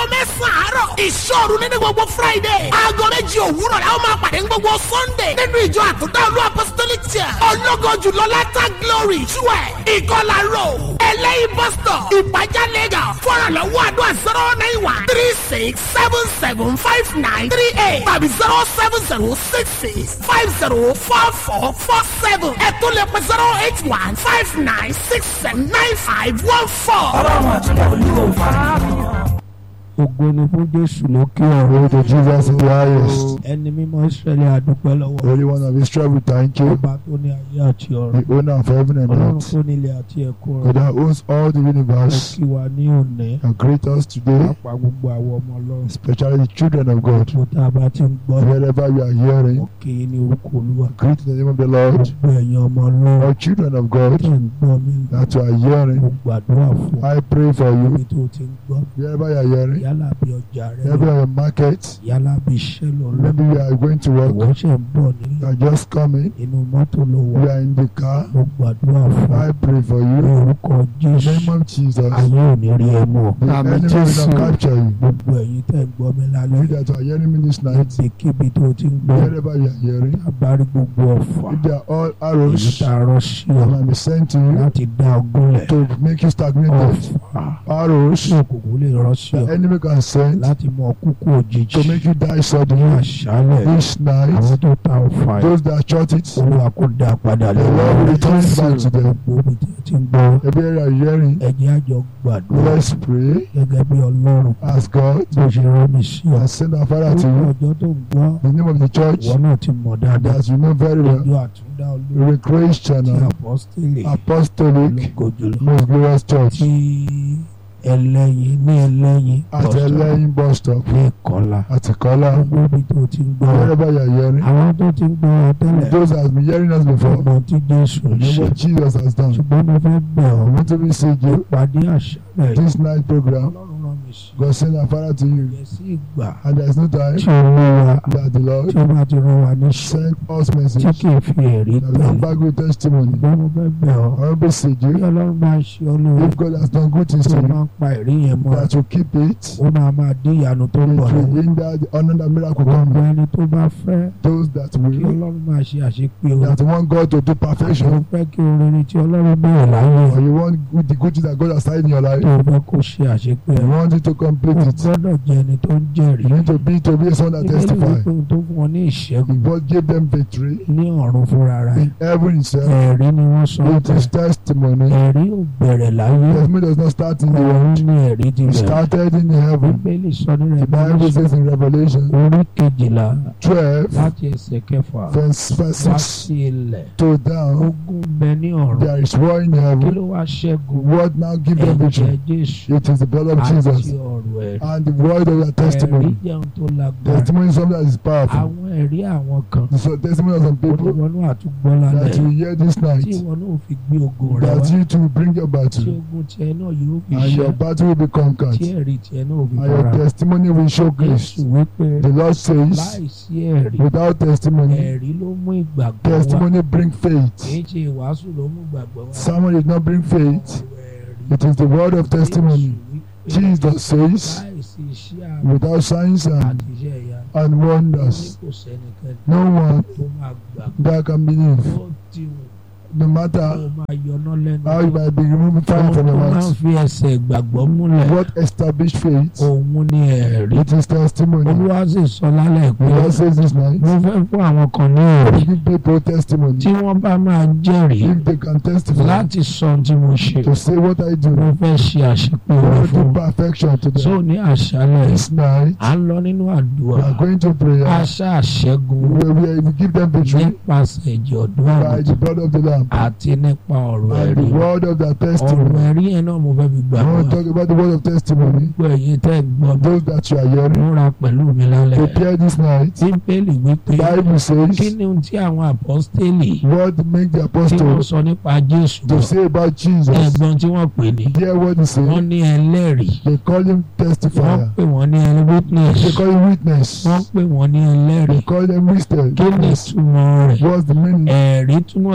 mẹ́sàn-án àárọ̀ ìṣòro nínú gbogbo friday aago méjì òwúrọ̀ la ó máa pàdé ní gbogbo sunday nínú ìjọ àtúndà olú apostolic church ológo jùlọ látà glory twelve ìkọlà road ẹlẹ́yìn bus stop ìpàjá lagos fọ́nrànlọ́wọ́ àdúrà zero nine one three six seven seven five nine three eight tàbí zero seven zero six six five zero four four four seven ẹ̀tún lè pẹ́ zero eight one five nine six seven nine five one four. ọlọ́run àtúndà olúwo fara. ògo ni fún jésù lókè ọ̀run Glory to Jesus in the highest. ẹni mímọ́ israẹli àdúpẹ́ lọ́wọ́ Holy One of Israel, we thank you. ọba tó ní ayé àti ọ̀run The owner of heaven and ọlọ́run earth. tó nílé àti ẹ̀kọ́ God rẹ̀ that owns all the ó universe. kí wa ní òní And greet us today, pápá gbogbo àwọn ọmọ ọlọ́run especially the children of God. tó tá a bá ti ń gbọ́ Wherever you are hearing, òkè ní orúkọ olúwa greet in the name of the Lord. gbogbo ẹ̀yin ọmọ ọlọ́run All children of tó God ń gbọ́ mi that you are mo hearing, gbàdúrà fún I pray for you. ibi tó ti ń gbọ́ Wherever you are hearing, yálà bí ọjà rẹ wherever you are in market, yálà bí iṣẹ́ lọ lọ maybe you are going to work, ìwọ ṣe ń bọ̀ you nílé are just coming, inú mọ́tò ló wà you are in the car. mo gbàdúrà fún I pray for ní you. orúkọ In the jésù name of Jesus, ayé ò ní rí ẹ mú ọ the Àmín enemy will Jésù. not capture you. gbogbo ẹ̀yin tẹ́ ń gbọ́ mi You lálẹ́ that are hearing me this night, níbikíbi tó ti ń gbọ́ wherever you are hearing, abárí gbogbo ọ̀fà if they are all èyí arrows tá a rọ́ sí ọ that might be sent to you láti dá ọgúnlẹ̀ to make you stagnated, ọ̀fà arrows tí òkùnkùn lè rọ́ sí ọ the enemy can send láti mú ọkúkú òjijì to make you die ní suddenly àṣálẹ̀ this àwọn night. tó ta ọ̀fà yìí Those that shot it, olúwa kò dá padà the Lord will return it back to them. gbogbo ibi tí ẹ ti ń gbọ́ Every area you are hearing, ẹ̀jẹ̀ àjọ gbàdúrà let's pray, gẹ́gẹ́ bí ọlọ́run ask God, bó ṣe rán mi sí ọ and send our Father to orúkọ you. ọjọ́ tó ń gbọ́ The name of the church ìwọ náà ti mọ̀ dáadáa that you know very well, ìjọ àtúndá olórí the Grace ti Channel, apọ́sítélì Apostolic, ológo jùlọ Most Glorious Church, tí ẹlẹ́yin ní ẹlẹ́yin at bọ́sítọ̀ Elaine bus stop, ní ìkọlà at Ikola, gbogbo ibi tó ti ń gbọ́ wherever you are hearing. àwọn tó ti ń gbọ́ ọ tẹ́lẹ̀ Those that have been hearing us before, ọmọ tí jésù ń know ṣe what Jesus has done. ṣùgbọ́n mo fẹ́ bẹ̀ ọ́ Want to visit you pàdé àṣálẹ̀ yìí this night program. ọlọ́run rán mi sí God send our Father to you, yẹ sí ìgbà and there is no time tí olúwa that the Lord tí ó bá ti rán wa níṣẹ́ send us tí message. kì í fi ẹ̀rí That we tẹ̀lé come back with testimony. ṣùgbọ́n mo fẹ́ bẹ̀ ọ́ I want to visit bí you. ọlọ́run bá ń ṣe ọ́ lóore If God has done good things tí to ó you, máa ń pa ẹ̀rí yẹn mọ́ that you keep it. ó máa máa dín ìyanu tó ń It bọ̀ will lọ́wọ́ hinder the honor that miracle gbogbo coming. ẹni tó bá fẹ́ Those that kí will, ọlọ́run máa ṣe àṣepé o that want God to do àti ó perfection, fẹ́ kí orin tí ọlọ́run bẹ̀rẹ̀ láyé or you want good- the good things that God has started in your life, tó o fẹ́ kó ṣe àṣepé you ẹ̀ want it to o complete it. gbọ́dọ̀ jẹ́ ẹni tó ń jẹ́rìí You need to be to be someone that Bíbélì testify. wípé ohun tó fún wọn ní ìṣẹ́gun God gave them victory ní ọ̀run fúnra rẹ̀ in heaven itself. ẹ̀rí ni wọ́n sọ It is testimony. ẹ̀rí ò bẹ̀rẹ̀ láyé Testimony does not start in the ọ̀run world. ní ẹ̀rí ti It bẹ̀rẹ̀ started in heaven. bíbélì sọ ní The Bible Revelation says in Revelation orí kejìlá 12, láti ẹsẹ̀ kẹfà verse, verse wá 6 sí ilẹ̀ to down, ogun bẹ ní ọ̀run there is war in kí heaven. ló wá ṣẹ́gun What now give them ẹ̀jẹ̀ victory? Jésù It is the blood of àti Jesus ọ̀rọ̀ ẹ̀rí and the word of your ẹ̀rí testimony. jẹun tó lágbára Testimony is something that is powerful. àwọn ẹ̀rí àwọn kan The testimony of some people oníwọnú àtúgbọ́ lálẹ́ that you hear this tí night, ìwọ náà fi gbé ogun rẹ that wá you to bring your tí battle ogun tiẹ̀ náà yóò fi and ṣe your battle will be tí conquered ẹ̀rí tiẹ̀ náà fi and your fara testimony will show Jésù grace. wípé The Lord says, láìsí ẹ̀rí without testimony, ẹ̀rí ló mú ìgbàgbọ́ wá testimony bring kì faith. í ṣe ìwàásù ló mú ìgbàgbọ́ wá Someone did not bring faith. ọ̀rọ̀ ẹ̀rí It is the word of testimony. Jésù wípé Jesus says, láìsí iṣẹ́ àmì without signs and, àti iṣẹ́ ìyá and ní wonders, kò sẹ́nikẹ́ni no one tó máa gbàgbọ́ that can believe. ó ti wù No kó matter máa yọná lẹ́nu how you might be removing fire from your Ohun tó máa ń mouth, fi ẹsẹ̀ ìgbàgbọ́ múlẹ̀ what established faith? òun ni ẹ̀rí It is testimony. olúwa sì sọ lálẹ́ The pé Lord says this night, mo fẹ́ fún àwọn kan ní ẹ̀rí give people testimony. tí wọ́n bá máa jẹ́rìí If they can testify láti sọ ohun tí mo ṣe to say what I do, mo fẹ́ ṣe àṣepé I rẹ̀ want to fún do perfection to so them. ní àṣálẹ̀ This night, à ń lọ nínú we àdúrà are going to prayer. àṣà àṣẹ́gun We, we, we give them victory nípasẹ̀ ẹ̀jẹ̀ ọ̀dọ́ by the àgùntàn blood of the Lamb àti nípa ọ̀rọ̀ and ẹ̀rí the word of their ọ̀rọ̀ testimony. ẹ̀rí yẹn náà mo fẹ́ fi gbà I wá want to talk about the word of testimony. gbogbo ẹ̀yin tẹ́ ẹ̀ gbọ́ mi Those that you are hearing, múra pẹ̀lú mi lálẹ́ prepare this night. bíbélì wípé Bible kí says, ni ohun tí àwọn àpọ́stélì what make the tí wọ́n apostles sọ nípa jésù to say about Jesus? ẹ̀gbọ́n tí wọ́n pè ní Hear what he wọ́n said. ní ẹlẹ́rìí They call him wọ́n testifier. pè wọ́n ní ẹni witness They call him witness. wọ́n pè wọ́n ní They ẹlẹ́rìí call them witness. kí ni ìtumọ̀ rẹ̀ What's the meaning? ẹ̀rí túmọ̀ sí àwọn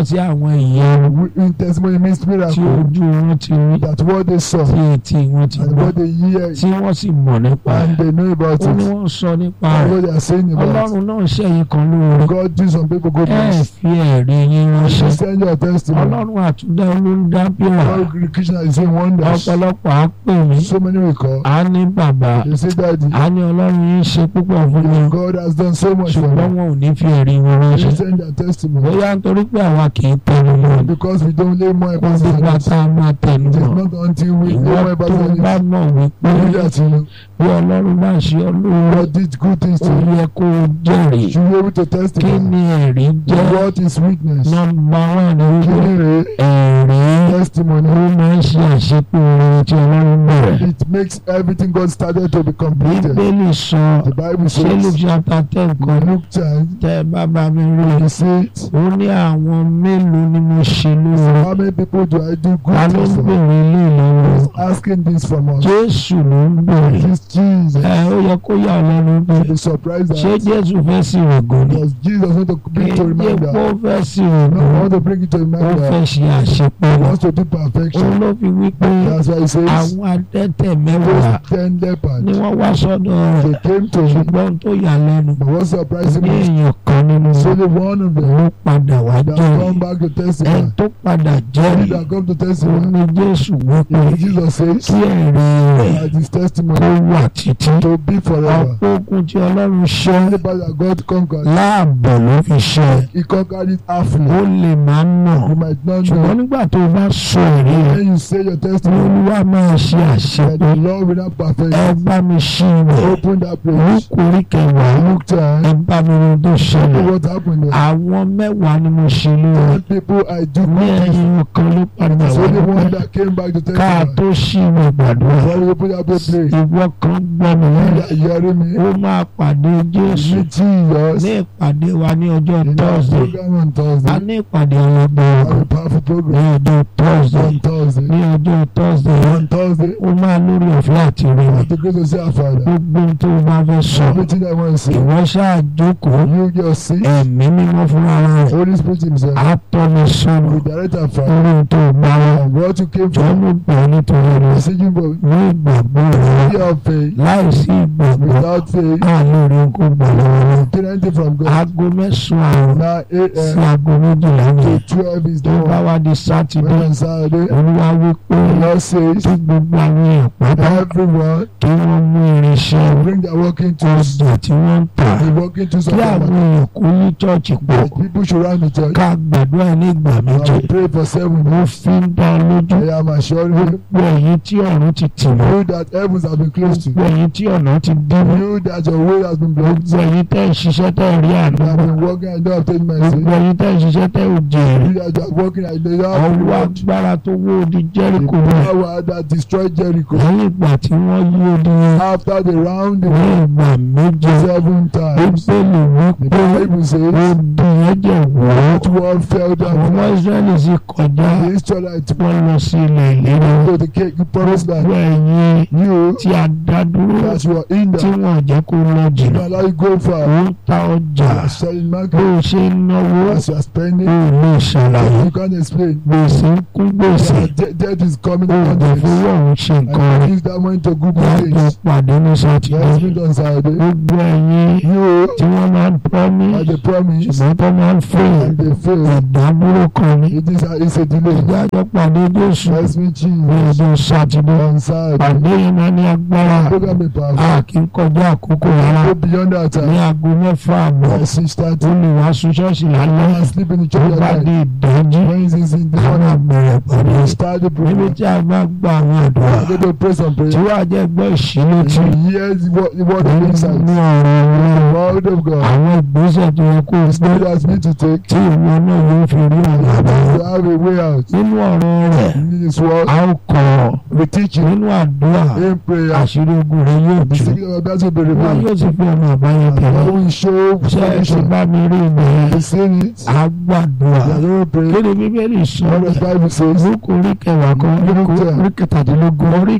ìtumọ̀ ìyanu We- In testimony means tí miracle. ojú wọn ti rí That what they saw tí etí wọn ti and gbọ́ what they hear tí wọ́n sì mọ̀ nípa and rẹ̀ they know about ó ní it. wọ́n sọ nípa And rẹ̀ what they are saying about it. ọlọ́run náà ṣẹ̀yìn kan lóore God do some people ẹ goodness. fi ẹ̀rí yín You ránṣẹ́ send your testimony. ọlọ́run àtúndá olóńdá bíra God Krishna is doing wonders. ọ̀pọ̀lọpọ̀ á pè mí So many will call. á ní bàbá They say daddy. á ní ọlọ́run yín ṣe púpọ̀ fún mi God has done so much for ṣùgbọ́n me. wọn ò ní fi ẹ̀rí wọn They ránṣẹ́ send their testimony. bóyá nítorí pé àwa kì í tẹnu mọ́ ni Because we don't lay more kó emphasis gbogbo on it. ata máa tẹnu It is mọ́ not until we lay ìwọ more tó emphasis on bá it. mọ̀ wípé We do that to you. bí ọlọ́run bá ṣe ọ lóore God did good things ó to you. yẹ kó o jẹ́rìí You should be able to kí testify. ni ẹ̀rí jẹ́ What is weakness? nọ́mbà wà ní wípé Kidney ẹ̀rí testimony. ó máa ń ṣe àṣepé orin tí ọlọ́run bẹ̀rẹ̀. It makes everything God started to be completed. bíbélì sọ The Bible ṣé luke says, chapter ten kan Luke 10, tẹ́ ẹ bá bá mi rí i he says, ó ní àwọn mélòó ni mo ṣe lóore How many people do I do ta good ló ń things for? bèrè ilé ìlọ́wọ́ He's asking this from us. jésù ló ń bèrè This Jesus. ẹ ó yẹ kó yà ọ́ lẹ́nu pé Be surprised ṣé that jésù fẹ́ sí ògùn ni does Jesus want to bring to kéde reminder? kó fẹ́ sí No, I ògùn want to bring it to ó fẹ́ reminder. ṣe àṣepé He rẹ̀ wants to do ó perfection. ló fi wí pé That's why he says, àwọn adẹ́tẹ̀ mẹ́wàá those ten ni lepers, wọ́n wá sọ́dọ̀ they rẹ̀ came to him. ṣùgbọ́n tó yà lẹ́nu But what surprised ní him is èèyàn kan nínú it's wọn only one of them ló padà wá that jẹ́rìí come back to ẹni testify. tó padà Only jẹ́rìí that come to ó testify. ní jésù wípé If Jesus says kí ẹ̀rí rẹ̀ that his kó testimony wà títí to be forever. ọ̀pọ̀ ogun tí ọlọ́run ṣẹ́ Anybody that God conquered, láàbọ̀ ló fi ṣẹ́ he conquered it ó halfly. lè máa mọ̀ You might not ṣùgbọ́n know. nígbà tó o bá sọ ẹ̀rí rẹ̀ When you say your testimony, olúwa máa ṣe that àṣepé the Lord will not perfect ẹ it. bá mi ṣí rẹ̀ Open that page. lókùnrin kẹwàá Look ẹ time. bá mi rí tó ṣẹlẹ̀ What happened there? àwọn mẹ́wàá ni mo ṣe lóore Ten people I do ní good things. ẹ̀yìn kan ló padà It's wá only one dúpẹ́ that came back to ká testify. tó ṣí ìwé gbàdúrà Before we open that page, please. ìwọ kan gbọ́ mi You lẹ́yìn that hearing me? ó máa pàdé jésù Me Jesus. ní ìpàdé wa ní ọjọ́ In our thursday program on a Thursday. ní ìpàdé ọlọ́gbọ̀n Have a powerful ní program ọjọ́ thursday on Thursday. ní ọjọ́ thursday On Thursday, ó máa lórí ọ̀fẹ́ àti rí mi I have the grace to see our Father. gbogbo ohun tó o bá fẹ́ sọ Everything I want to say. ìwọ ṣáà jókòó You just see. ẹ̀mí mímọ́ fúnra rẹ̀ Holy Spirit Himself. á tọ́ mi sọ́nà We direct our Father. lórí ohun tó o bá wá And what you came jọ from. ló gbà ọ́ nítorí rẹ̀ Messaging for ní ìgbàgbọ́ rẹ̀ fear of faith. láìsí ìgbàgbọ́ Without faith. á lórí kó gbà lọ́wọ́ rẹ̀ Get anything from God. aago mẹ́sàn-án àrùn Now 8 sí a.m. aago méjìlá ní to 12 is the tó bá one. wá di sátidé When on Saturday, olúwa wí pé the Lord says, kí gbogbo àwọn èèyàn pátá everyone kí wọ́n mú irinṣẹ́ bring their working tools. ọjà tí wọ́n ń tà The working tools of kí àwọn God. èèyàn kó ní chọ́ọ̀chì pọ̀ That people should run the church. ká gbàdúrà ní ìgbà I méje will pray for seven mo days. fi ń dá ọ lójú I am assuring you. gbogbo ẹ̀yin tí ọ̀run ti tì mọ́ You that heavens have been closed to. gbogbo ẹ̀yin tí ọ̀nà ti dí mọ́ You that your way has been blocked. gbogbo ẹ̀yin tẹ́ ń ṣiṣẹ́ tẹ́ ń rí àná You have been working and don't have taken my gbogbo sin. ẹ̀yin tẹ́ ń ṣiṣẹ́ tẹ́ ò jèrè You that are working and they don't have ọwọ́ reward. agbára tó wó odi The Jẹ́ríkò rẹ̀ power that destroyed Jericho. lẹ́yìn ìgbà tí wọ́n yí odi yẹn After the round ní the ìgbà méje seven times. bíbélì wí The pé Bible says odi yẹn jẹ́ wọ́ that one fell àwọn down. ọmọ Ísírẹ́lì sì kọjá The Israelites wọ́n lọ sí ilẹ̀ ìlérí go to the the promised gbogbo land. ẹ̀yin You tí a dá dúró that you are in tí there. wọ́n jẹ́ kó lọ jìnnà You allow you go ó far. ń ta ọjà You are selling bó market. o ṣe ń náwó As you are spending. ó lè ṣàlàyé You can't explain. gbèsè ń kún gbèsè Your de- debt is coming ó upon dẹ̀ you. fowó ọ̀hún ṣe nǹkan And rẹ̀ you use that money to good láti things. pàdé ní sátidé Let's meet on Saturday. gbogbo ẹ̀yin You tí wọ́n máa ń are promise the promise ṣùgbọ́n tó máa ń fẹ́ and they fail. ìdádúró kan ní It is a, it's a delay. ìdájọ́ pàdé Jésù Let's meet ní Jesus ọjọ́ sátidé on Saturday. pàdé yẹn máa ní agbára Program be powerful. a kì í kọjá àkókò rárá Go beyond that ní time. aago mẹ́fà àbọ̀ By six ó thirty. lè wá sun ṣọ́ọ̀ṣì lálẹ́ And sleep in the tó church bá at di night. ìdájí When it's in the àwọn morning, àbẹ̀rẹ̀ pàdé we start the níbi program. tí a bá gba àwọn àdúrà I go to pray some tí prayer. wàá jẹ́ gbọ́ ìṣílẹ̀ tí You hear the word, the word of nínú insight. ọ̀rọ̀ The Ọlọ́run word of God. àwọn ìgbésẹ̀ tó yẹ kó o The gbé spirit has me to take. tí ìwọ náà yóò fi rí ọ̀nà àbáyọ To have a way out. nínú ọ̀rọ̀ rẹ̀ In this world, a ó kọ́ ọ we teach you nínú àdúrà in prayer. àṣírí ogun rẹ yóò yóò The tú secret of that will be wọn revealed. yóò sì fi ọ̀nà àbáyọ God tẹ̀lé will show ṣé ẹ ti solution. bá mi rí ibẹ̀ yẹn You seen it? àgbàdua You are not praying. kí ni bíbélì sọ What does Bible says? lóko orí kẹwàá kan Lóko orí kẹtàdínlógún orí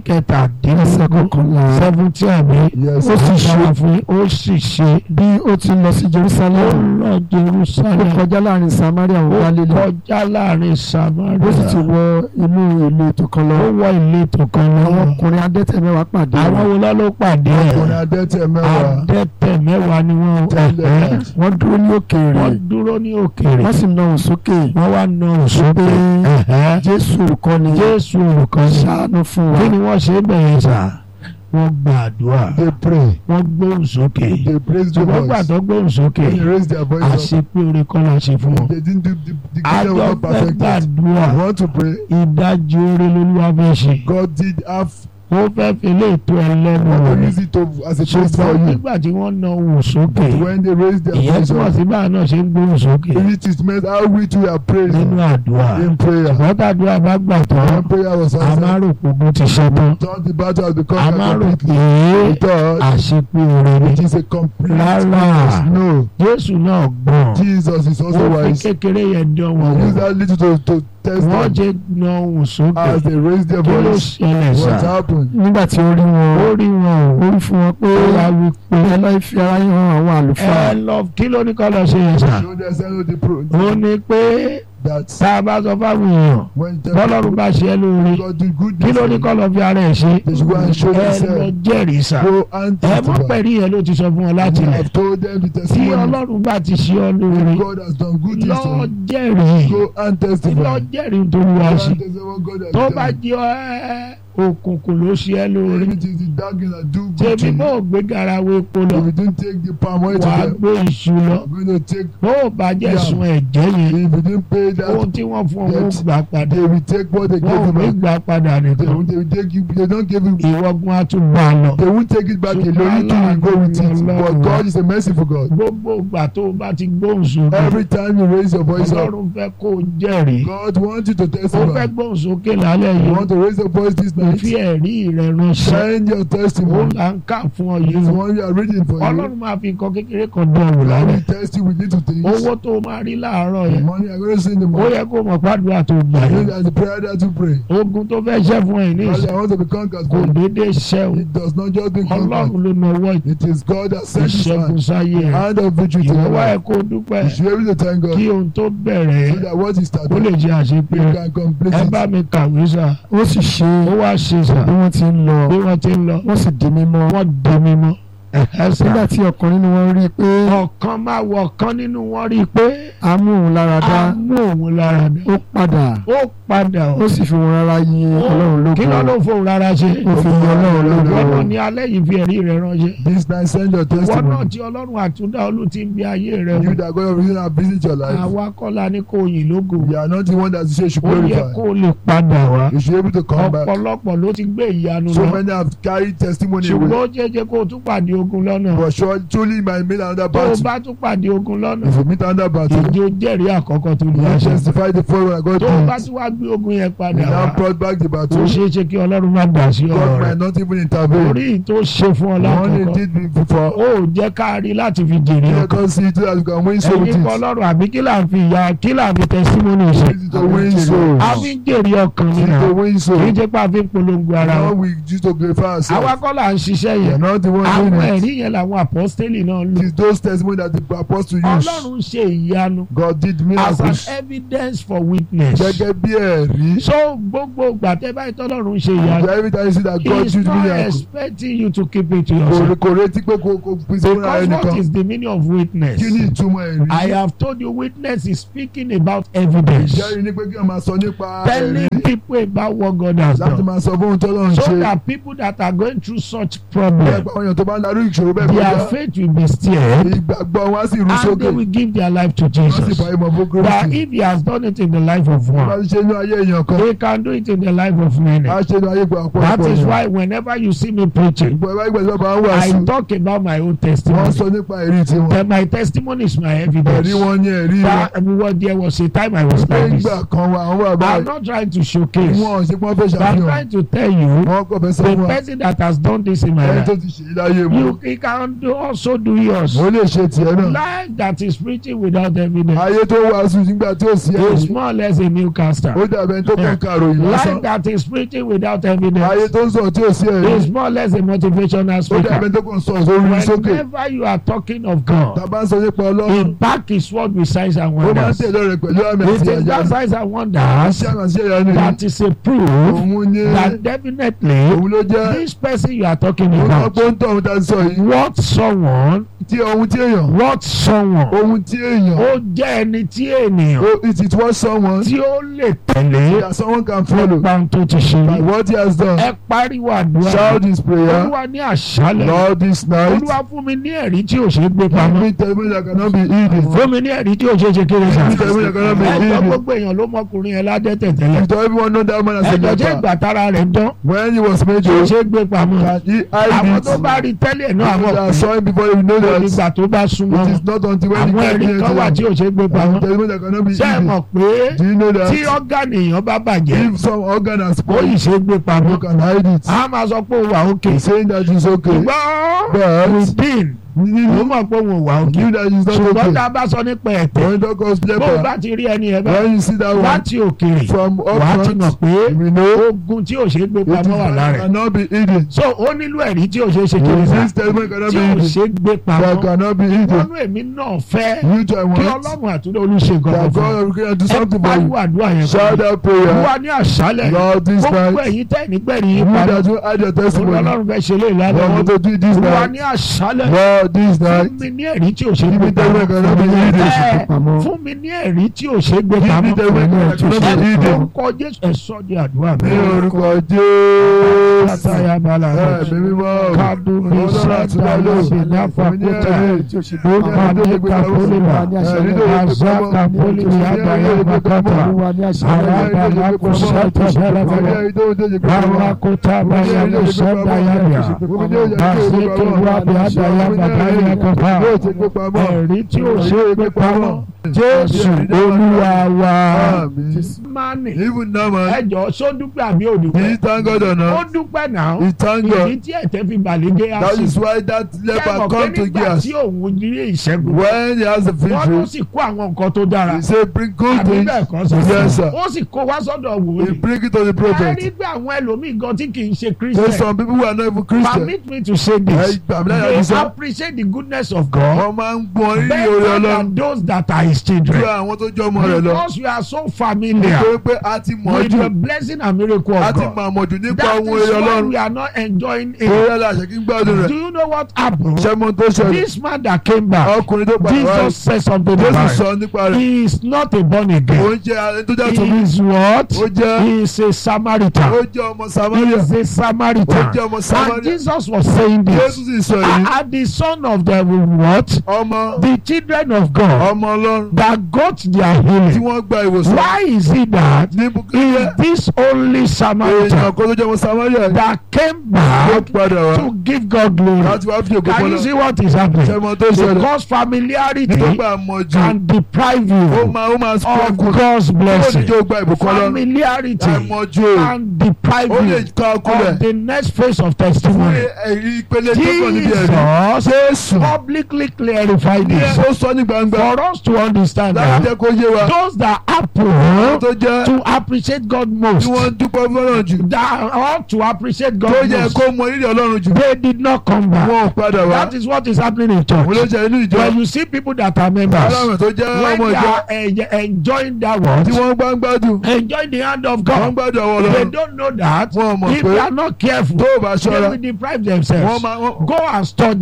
kẹtàdínlógún seventy àmì Yes. ó sì ṣe fún ó sì ṣe bí ó ti lọ sí ó Jerusalem lọ ó Jerusalem kọjá láàrin Samaria ó wọ Galilee kọjá láàrin ó sì ti Samaria wọ inú ìletò kan lọ ó wọ ìletò kan àwọn lọ ọkùnrin adẹ́tẹ̀ mẹ́wàá pàdé àwọn rẹ̀ wo lọ́ ló pàdé Ọkùnrin ẹ̀ adẹ́tẹ̀ mẹ́wàá. adẹ́tẹ̀ mẹ́wàá ni wọ́n Tẹ́lẹ̀. ẹ̀hẹ́. wọ́n dúró ní òkèèrè wọ́n dúró ní òkèèrè wọ́n sì na òun sókè wọ́n wá na òṣùpé Jésù olùkọ́ni Jésù olùkọ́ ṣàánú fún wa kí ni wọ́n ṣe bẹ̀rẹ̀ sà wọ́n gbàdúrà They pray. wọ́n gbóhùn sókè They praise the ṣùgbọ́n gbà voice. tó gbóhùn sókè When they raise their voice up, àṣepé orin kọ́ la ṣe fún wọn. they didn't do the, the kingdom was àjọ not fẹ́ perfected. gbàdúrà I want to pray. ìdajì orin lolúwa fẹ́ ṣe God did have ó fẹ́ fi lè tó ẹ lẹ́nu want to rẹ̀ use it to, as a test for ṣùgbọ́n you. nígbà tí wọ́n na ohùn sókè When they raise their ìyẹn voice túmọ̀ up, sí báà náà ṣe ń gbóhùn sókè it is meant how we too are praying nínú àdúrà in prayer. ṣùgbọ́n tàdúrà bá gbà tán When prayer was a máa answered, rò pé ogun ti ṣe tán thought the battle has become a máa rò completely. pé We thought àṣepé orin ni it is a complete Rárá. weakness. No, Jésù náà gbọ́n Jesus is also ó fi wise. kékeré yẹn dán wọn Use wò that little to, to test wọ́n them jẹ́ na ohùn sókè as they raise their kí ló voice. ṣẹlẹ̀ What sá happened? nígbà tí ó rí wọn ó rí wọn ó o rí fún wọn pé ó wá wí pé ẹ lọ́ọ́ fi ara yín hàn àwọn àlùfáà ẹ lọ kí ló ní kọ́ lọ ṣe yẹn sá Show themselves the pro ó ní pé that tá a bá sọ fáwọn èèyàn when bọ́lọ́run bá ṣe é lóore God do good kí ló ní kọ́ lọ fi ara ẹ̀ ṣe They should go and show ẹ lọ themselves. jẹ́rìí sá Go and ẹ mọ̀ testify. pẹ̀lú yẹn ló ti sọ fún wọn láti I lẹ̀ have told them the tí testimony. ọlọ́run bá ti ṣe ọ́ lóore God has done good things to lọ you. jẹ́rìí Go and lọ testify. jẹ́rìí tó wá Go and ṣe testify what God has tó done. bá jẹ́ ẹ́ òkùnkùn ló ṣe é lóore If it is the dark and do good to tèmi bó you. o gbé garawo epo lọ If you don't take the palm oil to wàá them, gbé iṣu lọ you're going to take. bó o bá jẹ́ Yeah. sun ẹ̀jẹ̀ yẹn If you didn't pay that, ohun tí wọ́n fún ọ wọ́n Debt. gbà padà they will take what they wọ́n ò gave ní you gbà back. padà They, nìkan will- they will take you. They don't give you. ìwọ́gun á tún bá a lọ They won't take it back alone. You too will go with it. But God is a merciful God. gbogbo ìgbà tó o bá ti gbóhùn sókè Every time you raise your voice up, ọlọ́run fẹ́ kó o jẹ́rìí God wants you to ó fẹ́ testify. gbóhùn sókè lálẹ́ You yìí want to raise your voice this kò fi night? ẹ̀rí rẹ̀ ránṣẹ́ Send your ó testimony. là ń kà fún ọ It's yìí the one we are reading for you. ọlọ́run máa fi nǹkan kékeré kan dán wò God lálẹ́ will test you with little things. owó tó o máa rí láàárọ̀ The yẹn money I'm going to send the ó money. yẹ kó o mọ̀ pàdúrà tó gbà I know yẹn that the prayer that you pray. ogun tó fẹ́ ṣẹ́ fún ẹ̀ ní God, ìsìn I want to be conquered. kò but déédéé ṣẹ́ o It does not just be conquered. ọlọ́run ló na ọwọ́ It is God that sent His ìṣẹ́gun hand. sáyé ẹ̀ Hand of victory to ìwọ your wá ẹ̀ life. kó o dúpẹ́ You should be able to thank kí God ohun tó bẹ̀rẹ̀ so that what He ó started, lè jẹ́ àṣepé you can complete ẹ bá it. mi kàwé sà ó sì ṣe ó wá ṣe sà bí wọ́n ti ń lọ bí wọ́n ti ń lọ wọ́n sì di mímọ́ wọ́n di mímọ́ ẹ̀hẹ́ sà nígbà tí ọkùnrin nínú wọn rí i pé ọ̀kan máa wọ̀ ọ̀kan nínú wọn rí i pé a mú òun lára a dá mú òun lára dá ó padà ó padà ó sì fi wọn rárá yin ọlọ́run kí ló lógo ló fóun rárá ṣe ó fi yin ọlọ́run wọ́n náà lógo ní alẹ́ yìí fi ẹ̀rí rẹ̀ ránṣẹ́ This night, send your wọ́n náà testimony. tí ọlọ́run àtúndá olú ti ń bí ayé rẹ̀ You wò that God of reason have visit your life. àwa kọ́lá ní kò yìn lógo You are not the one that you say you should ó yẹ glorify. kó o lè padà wá You should be able to come back. ọ̀pọ̀lọpọ̀ ló ti gbé ìyanu So lọ many have carried testimony ṣùgbọ́n away. ó jẹ́jẹ́ kó o tún pàdé ogun lọ́nà But sure, truly, you might meet another tó o battle. bá tún pàdé ogun lọ́nà If you meet another battle, ìjó jẹ́rìí àkọ́kọ́ tó you lè will ṣe testify the following I got tó o bá to tún wá gbé ogun yẹn You padà now wá brought back the ó battle. ṣeé ṣe kí ọlọ́run má dà sí ọ̀rọ̀ God rẹ̀ might not even intervene. orí tó ṣe fún ọ The one he lákọ̀ọ́kọ́ did before. ó jẹ́ ká rí láti fi jèrè Let ọkàn us see it so that we can win souls with ẹ̀yin kọ́ it. ọlọ́run àbí kí là ń fi ìyá kí là ń fi tẹsímọ́nì ṣe This is to win souls. a fi ń jèrè ọkàn This nínú is to win kì í souls. jẹ́ pé a fi ń polongo ara Now wa we used to glorify àwa ourselves. kọ́ là ń ṣiṣẹ́ We are yẹn not the one àwọn doing it. ẹ̀rí yẹn làwọn apọ́stélì náà lò It is those testimonies that the apostle used. ọlọ́run ṣe ìyanu God did as an miracles. evidence for witness Gẹ́gẹ́ bí ẹ̀rí. so gbogbo gbàtẹ́ báyìí tọ́lọ́run ṣe ìyanu Every time you see that he God is did not miracles. expecting you to keep it to Kò yourself kò retí pé kò kò pín sí fúnra because what ẹnìkan. is the meaning of witness Kí ni ìtumọ̀ I ẹ̀rí? have told you witness is speaking about evidence Ìjẹ́rìí ni pé kí wọ́n máa sọ nípa ẹ̀rí. telling people about what God has Láti done máa sọ fún ohun tó lọ́run so ṣe. that people that are going through such Bẹ́ẹ̀ problem pa àwọn èèyàn tó bá ń darú irú ìṣòro bẹ́ẹ̀ their kọjá faith will be stirred ìgbàgbọ́ wọn á sì rú and sókè they will give their life to wọ́n sì Jesus. fà ìmọ̀ fún That Kristi if he has done it in the life of wọ́n bá one, ti ṣe inú ayé èèyàn kan he can do it in the life of many. á ṣe inú ayé gbà pọ̀ That pọ̀ is yẹn. why whenever you see me preaching, ìgbà ìbá ìgbà tí wọ́n bá ń wàásù I talk about my own wọ́n testimony. sọ nípa ẹ̀rí tiwọn Then my testimony is my evidence. ẹ̀rí wọn ní ẹ̀rí wọn That well, there was a time I was pé like this. ìgbà kan wà àwọn bàbá I'm not trying to showcase, wọn ò sí pọ́n fẹ́ but I'm ṣàfihàn trying to tell you wọ́n kọ̀ fẹ́ sọ the fún wa person that has done this in my ẹni tó life. ti ṣe é láyé mu You he can do, also do yours. ó lè ṣe tiẹ̀ náà Life that is preaching without evidence ayé tó wàásù nígbà tí ò sí is ẹ̀rí more or less a newcaster. ó dàbẹ̀ ẹni tó kàn kàròyìn lásán Life that is preaching without ayé evidence tó ń sọ tí ò sí ẹ̀rí is more or less a motivational ó dàbẹ̀ speaker. ẹni tó kàn sọ sórí sókè Whenever you are talking of God, tàbá ń sọ nípa he ọlọ́run back his word with signs and ó máa ń wonders. tẹ̀lé rẹ̀ pẹ̀lú àmì It àti is that àyà signs and wonders iṣẹ́ àmì àti àyà ni that is a proof òun ní that definitely òun ló jẹ́ this person you are talking òun náà about, pọ́ńtọ̀ òun ta sọ yìí what someone, tí ohun tí èèyàn what someone, ohun tí èèyàn ó jẹ́ ẹni tí ènìyàn ó it is what someone tí ó lè tẹ̀lé that someone can follow nípa ohun tó ti ṣe by rí. what he has done Ẹ pariwo àdúrà. shout this prayer Olúwa ní àṣálẹ̀. Lord this night Olúwa fún mi ní ẹ̀rí tí ò ṣe é gbé give pamọ́. me testimony that cannot be hidden Fún mi ní ẹ̀rí tí ò ṣe é ṣe kéré sà. Give me testimony that cannot be Ẹjọ́ hidden gbogbo èèyàn ló mọkùnrin yẹn ládẹ́tẹ̀ tẹ́lẹ̀. if everyone know that man as a Ẹjọ́ jẹ́ leper ìgbà tára rẹ̀ dán. when he was made Tí ò to ṣe é gbé pamọ́. can he hide Àwọn it tó bá rí tẹ́lẹ̀ náà people àwọn that saw him before you know kò that nígbà tó bá súnmọ́. it is not until when he Àwọn came ẹ̀rí near kan wà to tí them ò ṣe é gbé and pamọ́. testimony that cannot be Ṣé ẹ hidden mọ̀ pé do you know tí that ọ́gánì èèyàn bá bàjẹ́ if some organ has ó spoiled yìí ṣe é gbé you pamọ́. can hide it A máa sọ pé ó wà òkè. saying that it's okay Ṣùgbọ́n but within ó you mọ̀ pé òun ò wà òkè. knew that it's not Ṣùgbọ́n okay tá a bá sọ nípa ẹ̀tẹ̀ when doctors bó o leper bá ti rí ẹni ẹ bá when you see that one láti òkèèrè from wà á up ti mọ̀ front pé we know ogun tí ò ṣe é gbé it is pamọ́ wà lára ẹ̀. cannot be hidden so ó nílò ẹ̀rí tí ò ṣe é ṣe kiri sá this testimony cannot tí be ò hidden ṣe é gbé that pamọ́ cannot be hidden wọnú èmi náà fẹ́ you too I kí want ọlọ́run àtúndé olùṣe nǹkan that kan fún God will do ẹ something for pariwo you àdúrà yẹn shout fún mi that prayer wà ní àṣálẹ̀ Lord this gbogbo night ẹ̀yin tẹ́ nígbẹ̀rì yín you padà that you add your testimony ọlọ́run fẹ́ ṣe lé I ìlànà want to do it this wà night ní àṣálẹ̀ Lord this night fún mi ní ẹ̀rí tí ò ṣe é give gbé me testimony pamọ́ cannot be hidden Ẹ, pamọ́. fún mi ní ẹ̀rí tí ò ṣe é gbé give me pamọ́ testimony cannot be hidden orúkọ jésù ẹ̀sọ́ di àdúrà mi. ní orúkọ Jésù Látàyà bala ẹ̀mí mímọ́ kádùn ní Ọlọ́run àti sẹ́dá Bálò lọ́sẹ̀ náfà èmi ní kúta ẹ̀rí ọmọdé kapolima azá kapolimi adaya bakata araba lako sẹ́tẹ̀ bẹ̀rẹ̀ bàbá kúta bàyà ló sẹ́dá yàrá bàzẹ́kẹ̀ wábi adaya bàdáyà kọfà ẹ̀rí tí ó ṣe é gbé pamọ́ jésù olúwa wa. Àmín. mani even now man ẹjọ só dúpẹ́ àbí ò he dúpẹ́ thank God or ó not dúpẹ́ náà he thank God ìdí tí ẹ̀tẹ́ fi balẹ̀gẹ́ á that sí is why that leper kẹ́mọ̀ pé come to nígbà Gehazi tí òun rí ìṣẹ́gun when he has the wọ́n ló victory sì kó àwọn nǹkan tó dára he say bring good àbí things bẹ́ẹ̀ kọ́ yes sọ sir ó sì kó wá sọ́dọ̀ he wòlíì bring it to the ẹ prophet rí pé àwọn ẹlòmíì gan tí kì í ṣe so christian some people who are not even Christian permit me to say ẹ this gbà mí láyà they ní sọ appreciate the goodness of God wọ́n máa ń gbọ́n rírì orí better Ọlọ́run than those that are his ju children àwọn tó jọ ọmọ rẹ̀ lọ because we are so familiar nítorí pé a ti mọ̀ with jù the blessing and miracle a of ti God mọ̀ àmọ̀jù nípa that ohun is eré why Ọlọ́run we are not enjoying it orí ẹ̀la àṣẹ kí n gbádùn rẹ̀ do you know what happened ṣé mo tó ṣẹlẹ̀ this man that came back ọkùnrin tó padà wá Jesus said something Jésù about it sọ nípa rẹ̀ he is not a born again òun jẹ́ ẹni tó jẹ́ he tòmí is what ó jẹ́ he is a Samaritan ó jẹ́ ọmọ he Samaria is a ó Samaritan jẹ́ ọmọ and Samaria Jesus was saying Jésù this sì sọ yìí and the son of the what ọmọ the children of God ọmọ Ọlọ́run that got their tí healing wọ́n gba ìwòsàn why is it that ní is bukílẹ̀ this only èèyàn Samaritan kan tó jẹ́ ọmọ Samaria that came ló back padà wá to give God glory láti wá fi òkú can you fọlọ́ see what is happening ṣé mo tó ṣẹlẹ̀ because familiarity nítorí pé àmọ̀jù can deprive ó you máa ó máa of struggle God's ó ní blessing jẹ́ ó gba ìbùkún Ọlọ́run familiarity àmọ̀jù can deprive ó lè you ká ọkùnrin of the next phase of fún testimony ẹ̀rí ìpele tó kàn níbi ẹ̀rí Jesus Jésù publicly clarified ní this ó sọ ní gbangba for us to understand láti that jẹ́ kó yé wa those that àwọn happen tó jẹ́ to appreciate God most tí wọ́n ń dúpẹ́ fọ́lọ́run jù that ought to appreciate tó God yẹ most kó mọ rírì Ọlọ́run jù they did not come back wọn ò padà wá that is what is happening in òun ló church jẹ́ inú ìjọ when you see people that are members aláwọ̀ tó jẹ́ when ọmọ they ìjọ are eh, enjoying that word tí wọ́n gbá ń gbádùn enjoying the hand of wọ́n ń God gbádùn àwọn they Ọlọ́run don't know that wọn ò mọ̀ if pé they are not careful tó o bá they ṣọ́ra will deprive wọ́n themselves máa wọ́n go and study lọ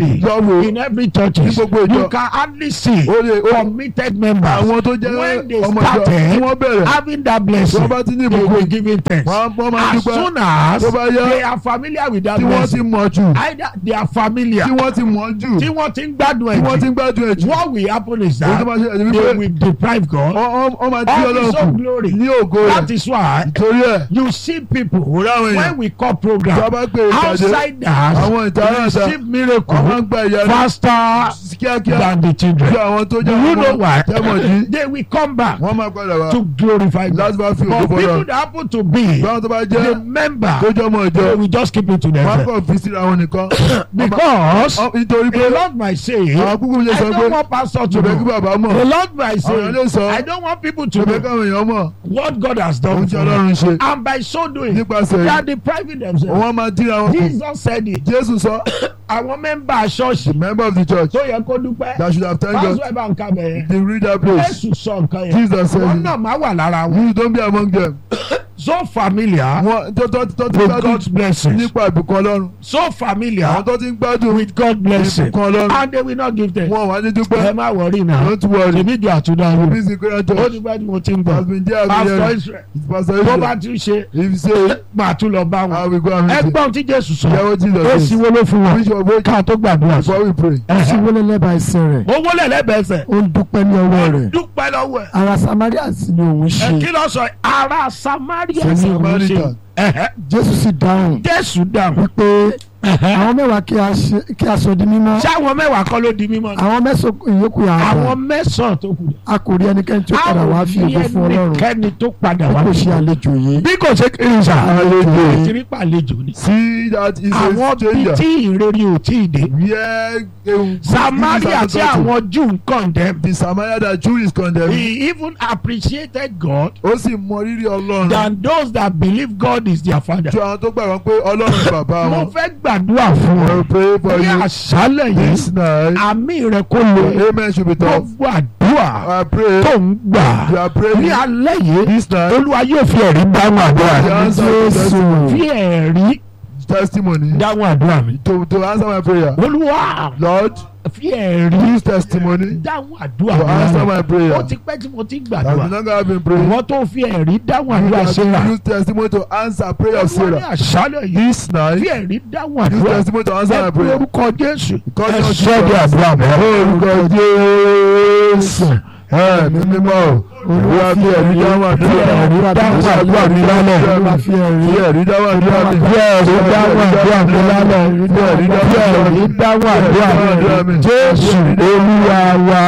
wò in every church Ní gbogbo ìjọ. you can hardly see ó lè ó committed members àwọn tó jẹ́ when they ọmọ ìjọ tí started wọ́n bẹ̀rẹ̀ having that blessing Wọ́n bá ti ní they ìbùkún. will give in thanks wọ́n wọ́n máa as dúpẹ́ soon as Tó bá yá. they are familiar with that tí wọ́n ti blessing mọ̀ jù either they are familiar tí wọ́n ti mọ̀ jù tí wọ́n ti ń gbádùn tí wọ́n ti ẹ̀ ń gbádùn ẹ̀ jù jù what will happen is Ohun tó that máa ṣe ẹ̀jẹ̀ they wípé will deprive God ọ- ọ- ọ máa dí of his ọlọ́run own kù glory ní ògo rẹ̀ that is why torí ẹ̀ you see people òun ráwọn èèyàn when we call tí program wọ́n bá pè é ìpàdé outsiders àwọn ìtara àṣà receive wọ́n máa miracle ń gba ìyanu faster kíákíá than the ju children àwọn tó do jẹ́ you know why tẹ́mọ̀ jí they will come back wọ́n máa padà wá to glorify God láti bá fi ògo but people fọlọ́ that happen to be báwọn tó bá the jẹ́ member tó jẹ́ ọmọ ìjọ they will just keep it to wọ́n themselves kàn fi síra wọn nìkan because Ọ- nítorí pé the Lord might say àwọn kúkú mi lè I sọ pé don't want pastor to ṣùgbọ́n kí know bàbá mọ̀ the Lord might àwọn ilé say sọ I don't want people to ṣùgbọ́n know káwọn èèyàn mọ̀ what God has done ohun tí for them ọlọ́run ṣe and by so doing nípasẹ̀ they are yìí depriving themselves wọ́n máa díra wọn kù Jesus said it Jésù sọ àwọn mẹ́mbà ṣọ́ọ̀ṣì member of the church tó yẹ kó dúpẹ́ that should have thanked God pásítọ̀ ẹ̀ bá ń ka bẹ̀yẹn they read that place Jésù sọ nǹkan yẹn Jesus said wọn it náà máa wà lára wọn you don't be among them so familiar wọn tó tó tó ti with gbádùn God's blessings nípa ìbùkún ọlọ́run so familiar àwọn tó ti ń gbádùn with God's blessing ìbùkún ọlọ́run and they will not give them wọn wà ní ẹ dúpẹ́ má wọrí náà don't worry ṣèbí ìjọ àtúndà rẹ busy great ó church ní bẹ́ẹ̀ ni mo ti ń has gbọ́ been there pastor again Israel it's pastor tó bá Israel ti ṣe if you say máa tún lọ bá I wọn will go and meet you ẹgbọ́n tí Jésù sọ yàwó Jesus ó sì says wọlé fún wọn bishop wait ká tó gbàdúrà sọ before we pray ó sì wọlé lẹ́bàá ẹsẹ̀ rẹ̀ ó wọlé lẹ́bẹ̀ẹ́sẹ̀ ó ń dúpẹ́ ní ọwọ́ rẹ̀ dúpẹ́ lọ́wọ́ ẹ̀ ara Samaria sì ni òun ẹ ṣe kí ló sọ ará Samaria Ṣe ni òun ṣe Samaritan. Ẹ̀hẹ́. Jésù sì dáhùn Jésù dáhùn wípé àwọn mẹ́wàá kí a ṣe- kí a sọ di mímọ́ ṣé àwọn mẹ́wàá kọ́ ló di mímọ́ ni àwọn mẹ́sàn-án ìyókù yà á àwọn gbà mẹ́sàn-án tó kù a kò rí ẹnikẹ́ni tí ó padà wá fi ògo fún Ọlọ́run ẹnikẹ́ni tó padà bí wá kò ṣe àlejò yìí bí kò ṣe kiri sà Àlejò. kiri pàlejò ni see that is a àwọn bíi stranger tí ìrere ò tí ì dé where a Samaria tí àwọn Júù ń condemn the Samaria that Jew is condemned he even appreciated God ó sì mọ rírì Ọlọ́run than those that believe God is their father ju àwọn tó gbàgbọ́ pé Ọlọ́run ni bàbá mo wọn fẹ́ gbàdúrà fún I ọ will pray for ní you àṣálẹ̀ yìí this night àmì rẹ kó lo amen should be tough gbogbo àdúrà I pray tó ń gbà you are ní praying alẹ́ yìí this night olúwa yóò fi ẹ̀rí dáhùn àdúrà the mi answer to testimony fi ẹ̀rí testimony dáhùn àdúrà mi to to answer my prayer olúwa Lord fi ẹ̀rí use testimony dáhùn àdúrà to answer mi my prayer ó ti pẹ́ tí mo ti ń as we gbàdúrà no go been praying ìwọ́n tó fi ẹ̀rí dáhùn you àdúrà can Sarah use testimony to answer prayer of wọ́n ní Sarah àṣálẹ̀ yìí this night fi ẹ̀rí dáhùn use àdúrà testimony to answer my ẹ pé prayer orúkọ Jésù God ẹ knows sọ di Jesus. àdúrà mọ́. orúkọ Jésù ẹ̀mí mímọ́ olúwa fi ẹ̀rí dáhùn àdúrà ẹ̀rí dáhùn àdúrà mi lálẹ́. Olúwa fi ẹ̀rí fi ẹ̀rí dáhùn àdúrà mi Bí ẹ̀rí dáhùn àdúrà mi lálẹ́. fi ẹ̀rí Bí dáhùn ẹ̀rí dáhùn àdúrà mi. Jésù Olúwa wa.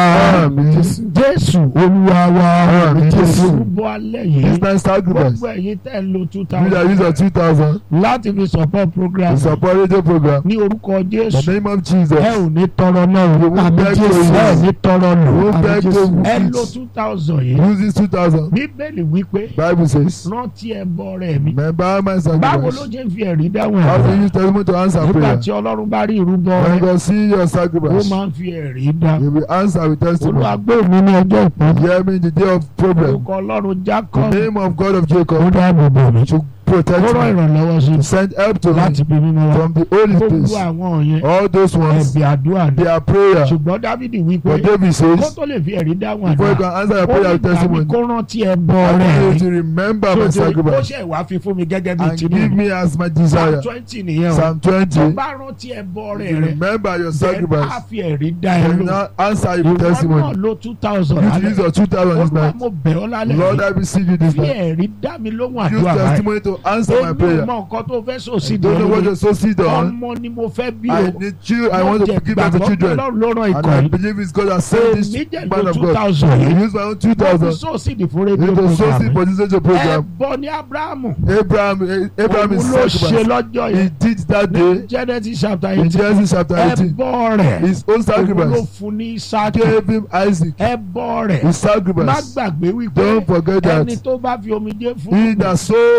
Jésù Olúwa wa. Àmín. Jésù bọ́ alẹ́ yìí. this night sacrifice Gbogbo ẹ̀yin tẹ́ ń lo two we dey thousand use our two thousand láti fi support program to support radio program ní orúkọ in the Jésù. name of Jesus Ẹ ò ní tọrọ náà o. won't beg to Jésù. Ẹ ò use. ní tọrọ we lò. won't beg to Ẹ lo use two thousand yìí. use this two thousand Bíbélì wípé bible says rántí ẹbọ rẹ̀ mi. remember my Báwo ló sacrifice ṣe ń fi ẹ̀rí dáhùn how ẹ̀? to use testimony to answer Nígbà prayer tí Ọlọ́run bá rí ìrúbọ when rẹ̀. God see your ó sacrifice máa ń fi ẹ̀rí dá. he will answer with testimony olùwàgbé mi ní ọjọ́ ìpọ́n. hear me in the day of problem orúkọ ọlọ́run the Jacob. name of God of ó Jacob dáàbò bò mí. to protect ó rán me ìrànlọ́wọ́ sí to send help to láti me bí mímọ́ wá. from the holy gbogbo place àwọn yẹn all those ones ẹ̀bì àdúrà ni. they are prayer ṣùgbọ́n Dávidi wí pé but David kó says tó lè fi ẹ̀rí dáhùn before you àdúrà. can answer your ó prayer ní with ìgbà mi testimony kó rántí ẹbọ I rẹ̀ need you rí. to remember my tó ó sacrifice ṣe wá fi fún mi gẹ́gẹ́ bí and give tinú. me as my Psalm desire twenty nìyẹn o. Psalm tó twenty bá rántí ẹbọ you rẹ̀ rẹ̀. remember your then á sacrifice fi ẹ̀rí dá ẹ and lò. now answer your ìwọ náà testimony lo two thousand you to use your two thousand this olúwa night mo bẹ̀ ọ́ lálẹ́ Lord yìí I receive you this fi night ẹ̀rí dá mi lóhùn use àdúrà báyìí testimony to answer my èmi ò prayer mọ nǹkan tó fẹ́ sọ sí I don't know what ìdánwò you're so seed on ọmọ ni mo fẹ́ bí I o need you I want to give them to children ọlọ́run ló rán and ikọ̀ I yìí believe it's God that sent this èmi jẹ́ man lo of two God thousand I yìí use my own two mo fi thousand sọ sí ìdí fún rédíò into so seed program for this radio ẹ program bọ ní abrahamu Abraham eh, Abraham is òun ló ṣe sacrifice lọ́jọ́ he yẹn did that ní day Genesis chapter in eighteen Genesis chapter ẹ eighteen bọ rẹ̀ his own òun ló sacrifice fún ní Ísákì gave him Isaac ẹ bọ rẹ̀ his má sacrifice gbàgbé wípé don't forget ẹni that tó bá fi omijé fún he that sow ó with máa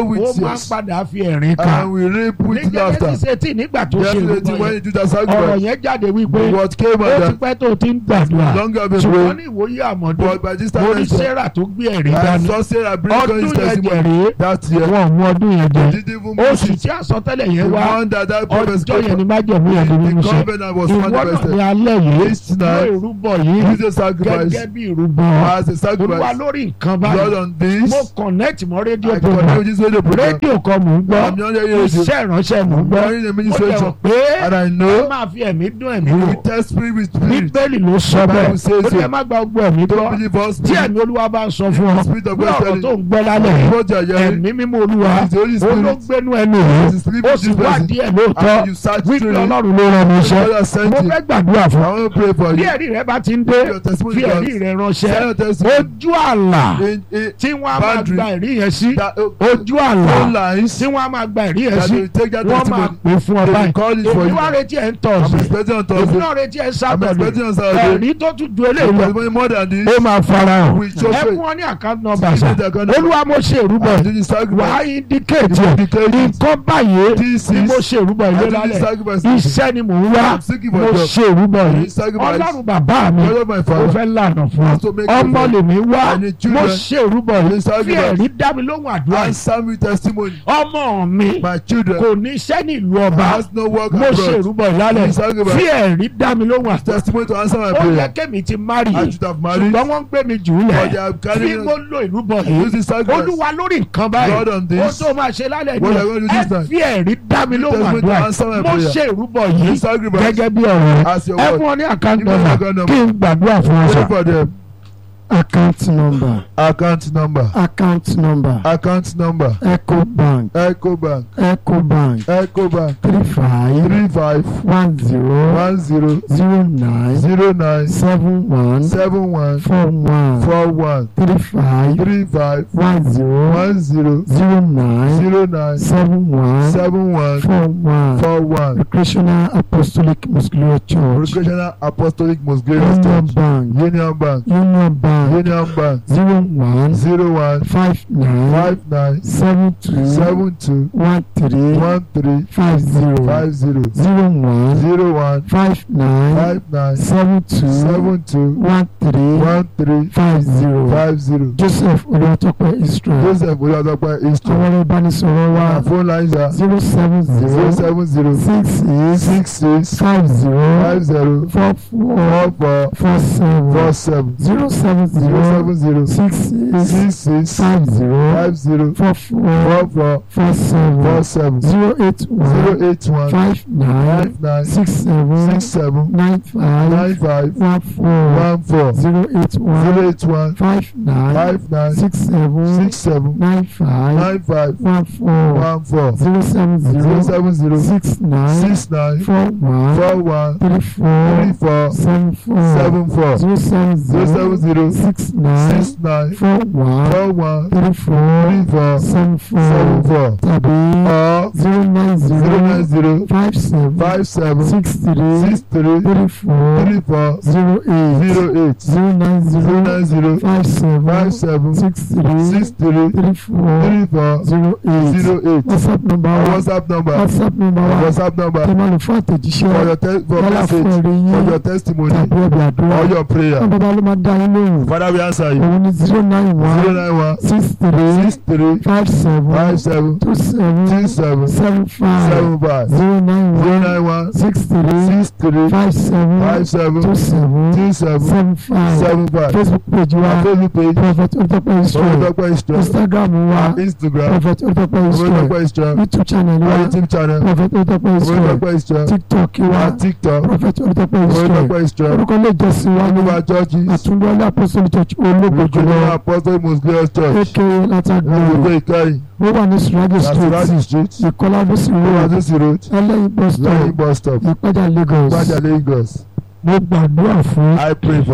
wọ́n á tears padà fi ẹ̀rín ká and we reap ní with laughter. Genesis eighteen nígbà tó ṣe Yesterday ìrúbọ when yẹn you do that ọ̀rọ̀ sacrifice, yẹn jáde wípé what came ó ti out pẹ́ tó ti ń gbàdúrà long ago ṣùgbọ́n been ní ìwòye àmọ́dún but by this time mo ní next year, sarah tó gbé ẹ̀rí I dání saw Sarah bring God his ọdún yẹn testimony jẹ̀rẹ̀ that year. wọn mú ọdún yẹn jẹ Didn't even oṣù miss it. tí àsọtẹ́lẹ̀ The yẹn wá one that that prophet ọjọ́ yẹn ni spoke májẹ̀mú yẹn di of, mímú the ṣẹ covenant was ìwọ náà ní manifested. alẹ́ yìí This ló tonight, ìrúbọ yìí use a sacrifice gẹ́gẹ́ bí ìrúbọ as a olúwa sacrifice. lórí nǹkan Lord báyìí on this, mo connect mọ́ rédíò I program continue this radio program. rédíò kan mò ń gbọ́ I'm not hearing radio. iṣẹ́ ìránṣẹ́ mò ń gbọ́ Hearing the mo dẹ̀ ministration. rò pé And I ẹ know máa fi ẹ̀mí dún ẹ̀mí we wò test spirit with spirit. bíbélì ló sọ The bẹ́ẹ̀ Bible says ó ní so. ẹ má gba gbogbo ẹ̀mí gbọ́ Don't believe us. tí ẹ̀mí olúwa bá ń sọ fún ọ The spirit of bí God ọ̀rọ̀ telling tó you. ń gbọ́ lálẹ́ yìí What you are hearing ẹ̀mí mímọ́ olúwa is the Holy Spirit. olóògbénú ẹnu It's rẹ̀ the spirit ó of sì this wá person. díẹ̀ lóòótọ́ And you search wípé through it. ọlọ́run ló rán mi iṣẹ́ God has sent mo you. fẹ́ gbàdúrà I fún want to pray for bí you. ẹ̀rí rẹ bá ti ń dé Your testimony fi ẹ̀rí comes. rẹ Share ránṣẹ́ your testimony. ojú àlà In, in, tí wọ́n á máa boundary gba ẹ̀rí yẹn sí that, uh, ojú àlà phone lines tí wọ́n á máa gba ẹ̀rí yẹn that sí will take that wọ́n máa testimony. pè fún ọ They will báyìí call it for èmi you. wá retí ẹ̀ ń tọ̀ I'm sí expecting on èmi Thursday. náà retí ẹ̀ ń I'm sábọ̀dù expecting on Saturday. ẹ̀rí tó tún ju The eléyìí lọ testimony more than this. ó máa fara hàn We show ẹ faith. fún ọ ní àkáǹtì nọ́mbà Give sá me the account number. olúwa mo ṣe ìrúbọ I yìí do the sacrifice. wàá indicate ẹ̀ Indicate it. nǹkan báyìí This ni is- mo ṣe ìrúbọ I yìí do the lálẹ́ sacrifice. iṣẹ́ ni mò ń wá I'm seeking for mo a job. ṣe ìrúbọ I yìí do sacrifice. ọlọ́run bàbá mi God of my mo father. fẹ́ lànà fún Has to make ọ ọmọ difference. lèmi wá I need children. mo ṣe ìrúbọ I yìí need fi sacrifice. ẹ̀rí dá mi lóhùn àdúrà yìí Answer me testimony. ọmọ mi My children kò ní iṣẹ́ ní ìlú ọba has no work mo ṣe abroad. ìrúbọ yìí lálẹ́ Ní sacrifice. fi ẹ̀rí dá mi lóhùn àdúrà Testimony to answer my ó yẹ prayer. kémi ti mari I should have married. ṣùgbọ́n wọ́n ń gbé mi jù ú But lẹ̀ they have tí carried mo lo ìrúbọ yìí Use the sacrifice. olúwa lórí nǹkan báyìí God on ó this. tó máa ṣe lálẹ́ What are you going ní to do ẹ this time? fi ẹ̀rí dá mi lóhùn Testimony to àdúrà answer my mo prayer. ṣe ìrúbọ You yìí sacrifice. gẹ́gẹ́ bí ọ̀rọ̀ As your ẹ word. fún ọ ní àkáǹtì Give me the nọ́mbà account number. kí n gbàdúrà fún ọ Pray sọ. for them. account number Account number. account number Account number. eco bank Echo Bank. eco bank Echo Bank. three five Three five one zero one zero zero nine zero nine seven one seven one four one four one three five three five one zero one zero zero nine zero nine seven one seven one four one four one. recreational apostolic muscular church Recreational Apostolic Most Glorious union Church. bank Union Bank. union bank Union Bank. zero one Zero one five nine five nine seven two seven two one three one three five zero five zero zero one zero one five nine five nine seven two seven two one three one three five zero five zero. joseph olùwàtọ́pẹ́ israel Joseph Olúwatópẹ́ àwọn Eastern. ọ̀rọ̀ ìbánisọ̀rọ̀ wa Our phone lines are zero seven zero zero seven zero six six six six five zero five zero four four four four four seven four seven zero seven zero zero seven zero six six six six five zero five zero four four four four four seven four seven zero eight zero one eight one five nine five nine six seven six seven nine five nine five one four one four zero eight zero one eight one five nine five nine six seven six seven nine five nine five one four one four zero seven zero zero seven zero six nine six nine four one four one three three four four seven four seven four zero seven zero seven zero zero six nine six nine four one four one three four three four seven seven four four tàbí or zero nine zero nine zero zero five seven five seven six three six three three four three four zero eight zero eight zero nine zero zero nine zero five seven five seven six three six three three four three four zero eight zero eight whatsapp number our wa whatsapp number whatsapp number wa whatsapp number tẹ máa lò fún for àtẹ̀jíṣẹ́ your te for yálà fún message ẹ̀rí for yín your testimony tàbí ẹ̀bẹ̀ àdúrà or your prayer wọn bàbá ló máa dá yín lóhùn father we answer you òun ni zero nine zero one nine one six three six three five seven five seven two two seven seven seven five seven five zero nine zero one nine one six three six three five seven five seven two seven two seven seven five seven five facebook page our wa facebook page prophet olùtọ́pẹ́ israel Olúwatópẹ́ Israel instagram wa our instagram prophet olùtọ́pẹ́ israel Olúwatópẹ́ Israel youtube channel our wa youtube channel prophet olùtọ́pẹ́ israel Olúwatópẹ́ Israel tiktok wa our tiktok prophet olùtọ́pẹ́ israel Olúwatópẹ́ Israel orúkọ ilé ìjọsìn wa ní olúwa churches àtúndọ́lá apostolic church olóògbé ojúlówó jùlọ apostolic most glorious church aka ní látàgbèrè gbogbo ìkẹyìn ó wà ní surajo street Asirati street ìkọlá bísí road Olúwatósí road ẹlẹ́yin bus lẹ́yìn stop bus stop ìpẹ́jà lagos Gbajà Lagos mo gbàdúrà fún I pray for you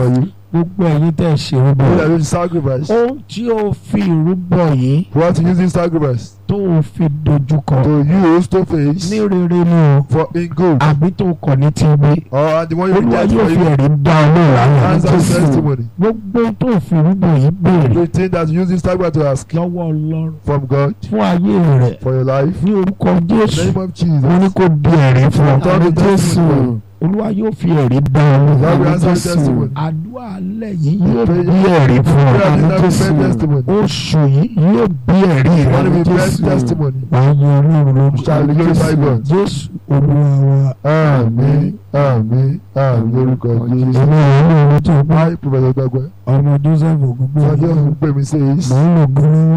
gbogbo ẹ̀yin tẹ́ ẹ ṣèrúbọ You that use sacrifice. ohun tí o fi ìrúbọ yìí You want to use this sacrifice tó o fi dojúkọ to use to face ní rere ni o for in good. àbí tó kọ̀ ní ti gbé Or the one you olúwa reject yóò for fi you. ẹ̀rí dá ọlọ́run àwọn Answer Jésù testimony. gbogbo tó fi ìrúbọ yìí béèrè The thing that you use this sacrifice to ask lọ́wọ́ ọlọ́run from God fún ayé rẹ̀ for your life. ní orúkọ In the Jésù name of Jesus. wọ́n ní kó di ẹ̀rí fún ọ Tell the testimony. olúwa yóò fi ẹ̀rí dá ọlọ́run God will àwọn answer Jésù testimony. àdúrà alẹ́ yìí yóò Prayer- bí ẹ̀rí fún ọ Prayer àwọn is not Jésù best testimony. oṣù yìí yóò bí ẹ̀rí rẹ One of àwọn the best Jésù testimony. wàá yẹ ọlọ́run lórúkọ Shall glorify God. Jésù olúwa wa Àmín àmín àmín lórúkọ Jésù. èmi rẹ̀ ní orí tó gbá Hi, Professor Dagwe. ọmọ Joseph Ògúngbò Sọ́jọ́ ń pè mí sí mò ń lò gbólóhùn